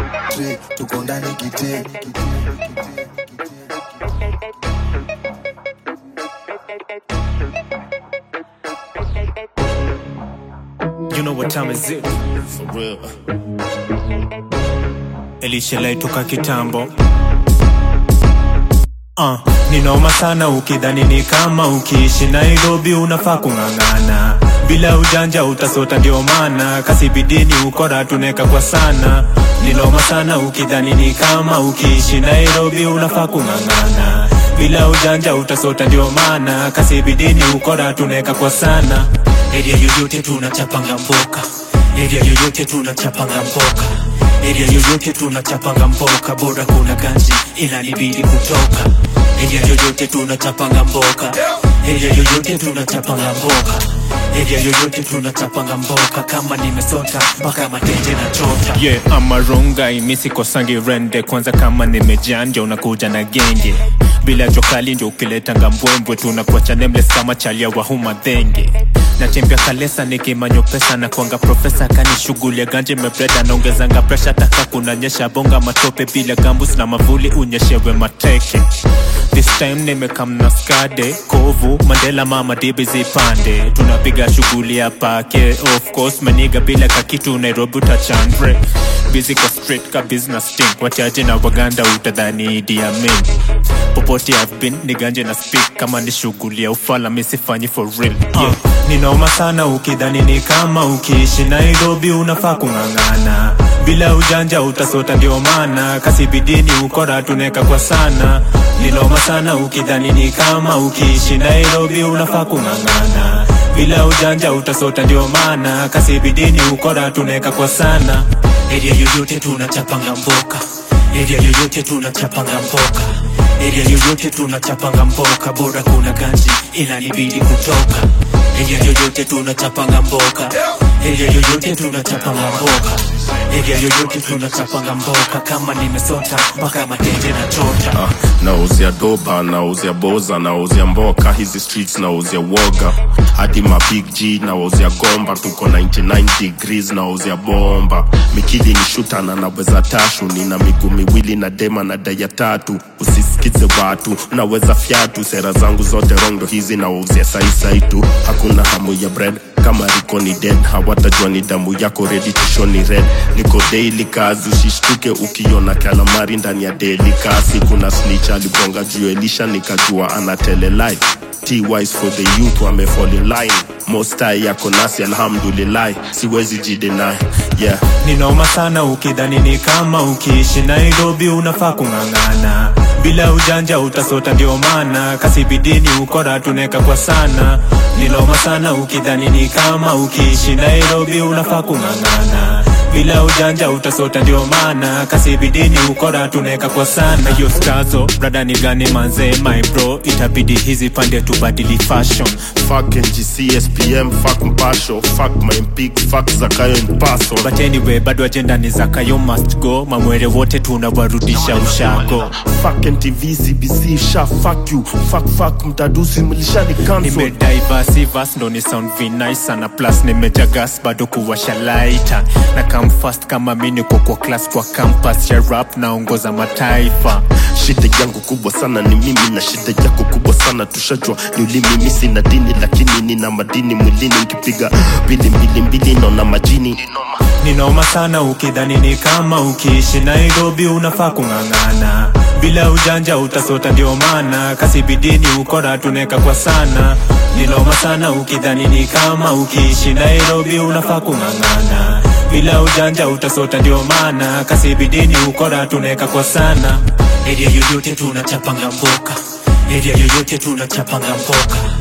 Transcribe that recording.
tre tuko ndani kite You know what time is it? For real. Elisha toka kitambo Uh, ni noma sana ukidhani ni kama ukiishi Nairobi unafaa kung'ang'ana bila ujanja utasota, ndio maana kasi bidini ukora tuneka kwa sana. Ni noma sana ukidhani ni kama ukiishi Nairobi unafaa kung'ang'ana bila ujanja utasota, ndio maana kasi bidini ukora tuneka kwa sana. Area yoyote tunachapanga mboka, area yoyote tunachapanga mboka Area yoyote tunachapanga mboka, bora kuna ganji inanibidi kutoka. Area yoyote tunachapanga mboka, area yoyote tunachapanga mboka, area yoyote tunachapanga mboka. Kama nimesota mpaka matenje na chota. Yeah, ama rongai misi kosangi rende kwanza, kama nimejanja unakuja na genge bila jokali ndio ukiletanga mbwembwe, tunakuacha nameless kama chalia wa huma dhenge natembea kalesa nikimanyo pesa na kwanga profesa kani shughuli ya ganje mebreda naongezanga presha taka kunanyesha bonga matope bila gambus na mavuli unyeshewe mateke This time nimekamna skade kovu mandela mama dibi zipande tunapiga shughuli ya pake of course maniga bila kakitu nairobi utachandre busy kwa street ka business team wachache na waganda utadhani Idi Amin popote I've been ni ganje na speak kama ni shughuli ya ufala misifanyi for real yeah. Ni noma sana ukidhani ni kama ukiishi Nairobi unafaa kung'ang'ana bila ujanja utasota, ndio maana kasi bidini ukora tuneka kwa sana. Ni noma sana ukidhani ni kama ukiishi Nairobi unafaa kung'ang'ana bila ujanja utasota, ndio maana kasi bidini ukora tuneka kwa sana. Area yoyote tunachapanga mboka, area yoyote tunachapanga mboka Area yoyote tunachapanga mboka, bora kuna ganji inanibidi kutoka. Area yoyote tunachapanga mboka, area yoyote tunachapanga mboka, area yoyote tunachapanga mboka. Kama nimesota mpaka matenje na chota. Ah, nauzia doba nauzia boza nauzia mboka hizi streets nauzia woga hadi ma big g nauzia gomba tuko 99 degrees nauzia bomba mikili ni shuta na naweza tashu nina miguu miwili na dema na daya tatu usisikize watu naweza fyatu sera zangu zote rondo hizi nauzia saisai tu hakuna hamu ya bread kama riko ni dead hawatajua ni damu yako ready to show ni red niko daily kazi usishtuke ukiona kalamari ndani ya daily kasi kuna snitch aligonga juu elisha nikajua anatele life T-wise for the youth wame fall in line mostai yako nasi alhamdulillah siwezi jidenai yeah Ni noma sana ukidhani ni kama ukiishi Nairobi unafaa kung'ang'ana bila ujanja utasota, ndio maana kasi bidini ukora tuneka kwa sana. Ni noma sana ukidhani ni kama ukiishi Nairobi unafaa kung'ang'ana bila ujanja utasota, ndio maana kasi bidini ukora tuneka kwa sana. Hiyo stazo brada ni gani manze, my bro, itabidi hizi pande tubadili fashion fuck NGC SPM fuck mpasho fuck my mpig fuck zakayo mpaso but anyway, bado ajenda ni zakayo must go, mamwere wote tunawarudisha ushago. fuck NTV CBC sha fuck you fuck fuck mtadusi mlishani cancel nimediversivas ndo ni sound vinai sana plus nimejagas bado kuwasha laita na come fast kama mi niko kwa class kwa campus ya rap naongoza mataifa shida yangu kubwa sana ni mimi na shida yako kubwa sana tushajua ni ulimi mimi sina dini lakini nina madini mwilini nkipiga mbili mbili mbili naona majini ni noma sana ukidhani ni kama ukiishi nairobi unafaa kung'ang'ana bila ujanja utasota ndio maana kasi bidini ukora tuneka kwa sana ni noma sana ukidhani ni kama ukiishi nairobi unafaa kung'ang'ana bila ujanja utasota ndio maana kasi bidini ukora tuneka kwa sana area yoyote tunachapanga mboka area yoyote tunachapanga mboka